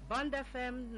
Bond FM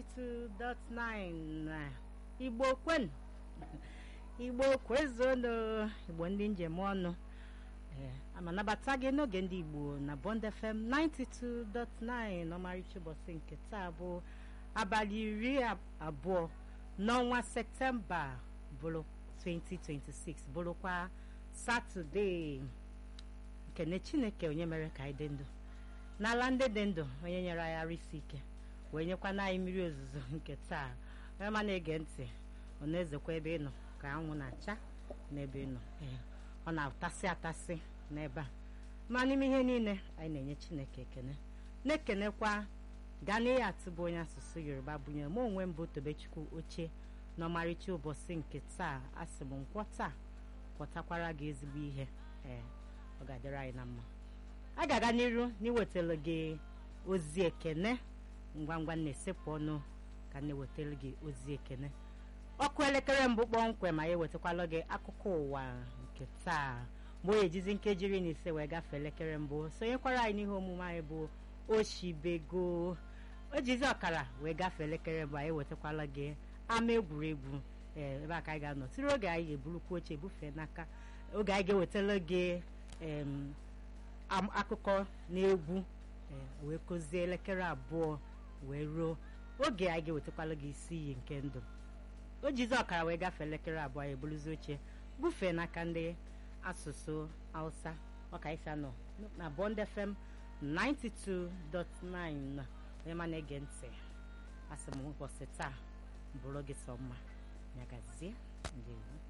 92.9 Igbo kwen Igbo kwezono Igbo ndị njem ọnụ ee ama nabata gị n'oge ndị Igbo na Bond FM 92.9 n'ọmarịcha ụbọchị nke taa bụ abalị iri abụọ n'ọnwa Septemba bụrụ 2026 bụrụkwa Satọde nkene Chineke onye mere ka anyị dị ndụ n'ala ndị dị ndụ onye nyere anyị ara isi ike wee nyekwana anyị mmiri ozuzo nke taa onye ma na-ege ntị ọ na-ezekwa ebe ị nọ ka anwụ na-acha n'ebe ị nọ ee ọ na-atasị atasị n'ebe a ma n'ime ihe niile anyị na-enye Chineke ekene na-ekenekwa gaa n'ihe atụbụ onye asụsụ Yoruba bụnyere m onwe mbụ Tobechukwu oche n'ọmarịcha ụbọchị nke taa asị m nkwọ taa kwọtakwara gị ezigbo ihe ee ọ ga-adịrị anyị na mma a ga-aga n'iru n'iwetara gị ozi ekene ngwa ngwa na-esepụ ọnụ ka na-ewetara gị ozi ekene ọkụ elekere mbụ kpọmkwem ma ya ewetakwala gị akụkọ ụwa nke taa mgbe o ejizi nkeji iri na ise wee gafee elekere mbụ sonyekwara anyị n'ihe omume anyị bụ oshibego o jizi ọkara wee gafee elekere mbụ anyị ewetakwala gị ama egwuregwu ee ebe a ka anyị ga-anọ tiri oge anyị ga-eburukwu oche ebufee n'aka oge anyị ga-ewetara gị akụkọ na egwu wee kụzie elekere abụọ wee ruo oge anyị ga-ewetakwala gị isi iyi nke ndụ o jizi ọkara wee gafee elekere abụọ ya eburuzi oche bufee n'aka ndị asụsụ hausa ọka isi anọ na Bond FM 92.9 onye ma na-ege ntị asị m ụbọchị taa bụrụ gị sọ mma nyagazie ndewo